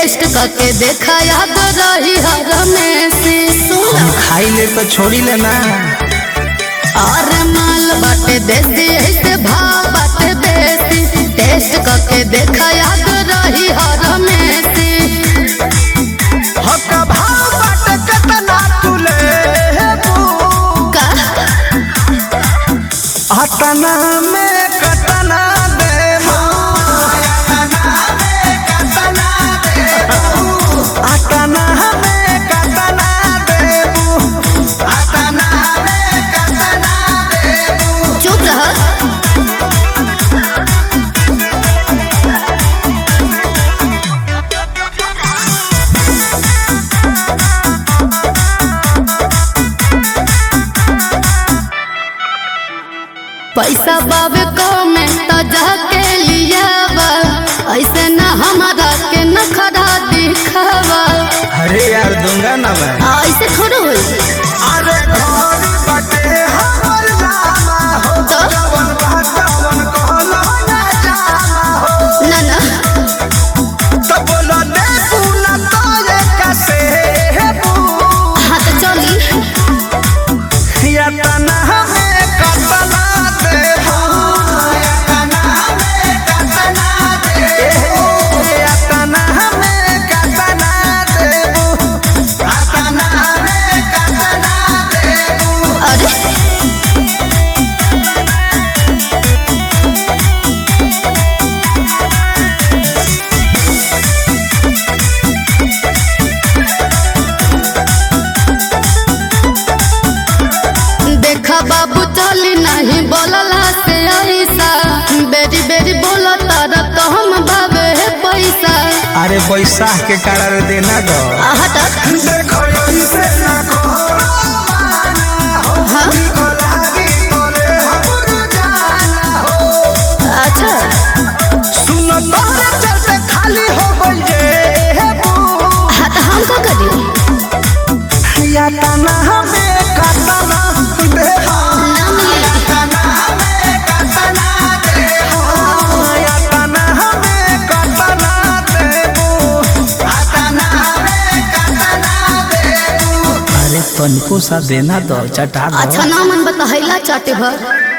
test करके देखा याद रही हर में से सुन हम खाई ले तो छोड़ी ले ना और माल बाटे देसी ऐसे भाव बाटे बेसी टेस्ट करके देखा याद रही हर में से हक भाव बाट केतना तुले का अतना में कतना देबो अतना में कतना देबो अतना में कतना देबो चुप रह पैसा बाबे कमे त जाके लियावा ऐसे न हमारा के न खड़ा दिखावा अरे यार दूंगा ना मैं आ, ऐसे थोड़ा होई अरे घर बटे हमर लामा हो तो जवन बातवन कहलो ना जामा हो ना ना तो बोलो दे पूना तो ये कैसे हेबू हाँ तो चली या तना हमें कतना देबू या तना हमें कतना देबू या तना हमें कतना देबू या तना हमें कतना देबू अरे देखा बाबू चली नहीं बोलला से ऐसा बेरी बेरी बोला तारा तो हम बाबे है पैसा अरे बैसाख के कारण देना दो आहा तक देखो इसे ना करो माना हो हाँ को लागी बोले हमर जाना हो अच्छा सुनो तोरे चलते खाली हो गई जे बू हाँ तो हम का करी या तना हमें कतना दे ना मिली तना हमें कतना दे या तना हमें कतना देबू या तना हमें कतना देबू अरे तनिको सा देना दो चटा अच्छा ना मन बतहैला चाटे भर